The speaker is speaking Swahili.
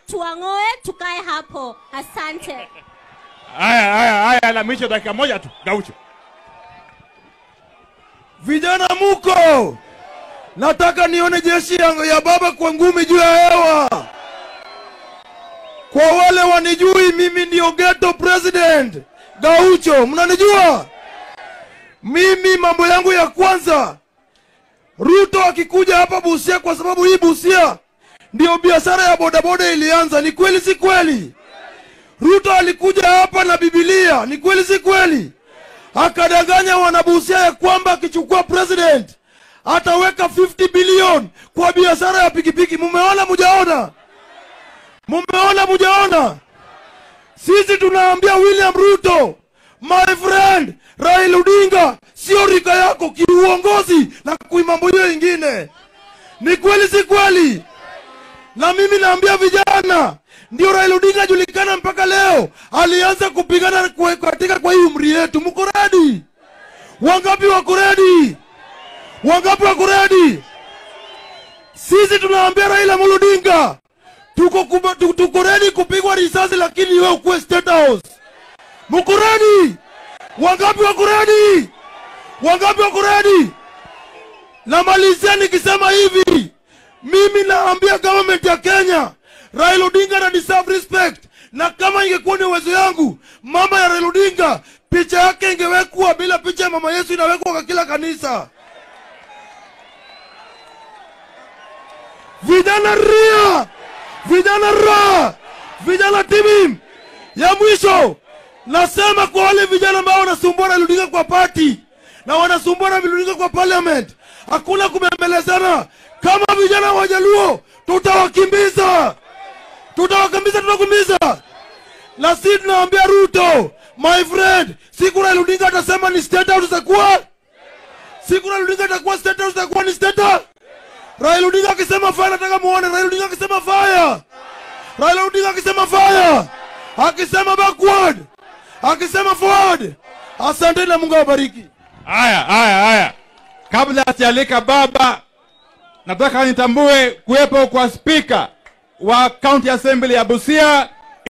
tuang'oe tukae hapo asante Haya, haya, haya, la mwisho dakika moja tu, Gaucho. Vijana muko, nataka nione jeshi ya, ya baba kwa ngumi juu ya hewa. Kwa wale wanijui, mimi ndio ghetto president Gaucho, mnanijua mimi. Mambo yangu ya kwanza, Ruto akikuja hapa Busia, kwa sababu hii Busia ndio biashara ya bodaboda ilianza. Ni kweli si kweli? Ruto alikuja hapa na Bibilia, ni kweli si kweli? akadanganya wanabusia ya kwamba akichukua president ataweka 50 bilioni kwa biashara ya pikipiki. Mumeona mujaona? Mumeona mujaona? Sisi tunaambia William Ruto, my friend, Raila Odinga sio rika yako kiuongozi na kuimambo hiyo ingine. Ni kweli si kweli? Na mimi naambia vijana, ndio Raila Odinga julikana mpaka leo, alianza kupigana kwa- katika kwa hii umri yetu. Mko redi? Wangapi wako redi? Wangapi wako redi? Sisi tunaambia Raila Amolo Odinga, tuko kuba- tu- tuko redi kupigwa risasi, lakini wewe ukuwe State House. Mko redi? Wangapi wako redi? Wangapi wako redi? Namalizia nikisema hivi, mimi naambia government ya Kenya, Raila Odinga na deserve respect, na kama ingekuwa ni uwezo yangu, mama ya Raila Odinga picha yake ingewekwa bila picha ya mama Yesu inawekwa kwa kila kanisa. Vijana ria, vijana ra, vijana timim. Ya mwisho nasema kwa wale vijana ambao wanasumbua Raila Odinga kwa party na wanasumbua Raila Odinga kwa parliament, hakuna kubembelezana. Kama vijana wa Jaluo tutawakimbiza, tutawakimbiza, tutakimbiza. Na sisi tunaambia Ruto, my friend, siku Raila Odinga atasema ni state house itakuwa siku Raila Odinga atakuwa state house itakuwa ni state house. Raila Odinga akisema fire, nataka muone Raila Odinga akisema fire. Raila Odinga akisema fire, akisema backward, akisema forward. Asante na Mungu awabariki. Haya, haya, haya, kabla sijalika baba, nataka nitambue kuwepo kwa spika wa county assembly ya Busia